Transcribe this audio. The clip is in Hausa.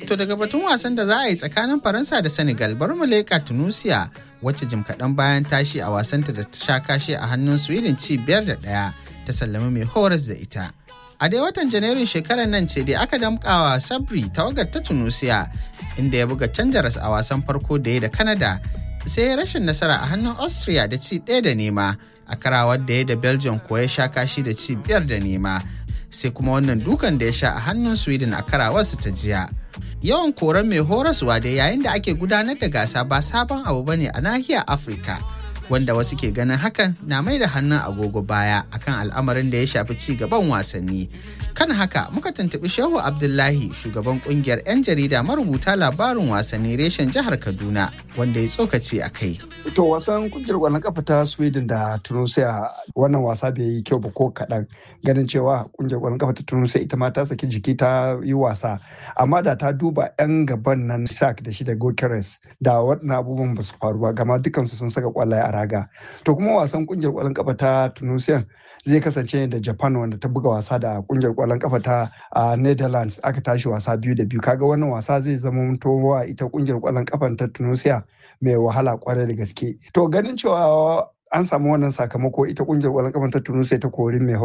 to daga batun wasan da za a yi tsakanin Faransa da Senegal bari mu leƙa Tunisia wacce jim kaɗan bayan tashi a wasanta da ta sha kashe a hannun Sweden ci biyar da ɗaya ta sallami mai horas da ita. A dai watan Janairun shekarar nan ce dai aka damƙawa Sabri tawagar ta Tunisia inda ya buga canjaras a wasan farko da ya da Canada sai rashin nasara a hannun Austria da ci ɗaya da nema a karawar da ya da Belgium ko ya sha kashi da ci biyar da nema. sai kuma wannan dukan da ya sha a hannun sweden a karawarsu ta jiya yawan koren mai horaswa da yayin da ake gudanar da gasa ba sabon abu bane a nahiyar afirka wanda wasu ke ganin hakan na mai da hannun agogo baya akan al'amarin da ya shafi ci gaban wasanni kan haka muka tuntuɓi shehu abdullahi shugaban kungiyar 'yan jarida marubuta labarin wasanni reshen jihar kaduna wanda ya tsokaci a kai to wasan kungiyar kwallon kafa ta sweden da tunisia wannan wasa bai yi kyau ba ko kaɗan ganin cewa kungiyar kwallon kafa ta tunisia ita ma ta saki jiki ta yi wasa amma da ta duba 'yan gaban nan sak da shi da gokeres da waɗannan abubuwan ba su faru ba gama dukansu sun saka kwallaye a raga to kuma wasan kungiyar kwallon kafa ta tunisia zai kasance da japan wanda ta buga wasa da kungiyar kwallon kafa ta netherlands aka tashi wasa biyu da biyu kaga wannan wasa zai zama towa ita kungiyar kwallon kafa ta tunisia mai wahala kwarai da gaske to ganin cewa an samu wannan sakamako ita kungiyar kwallon kafa ta tunisia ta kori mai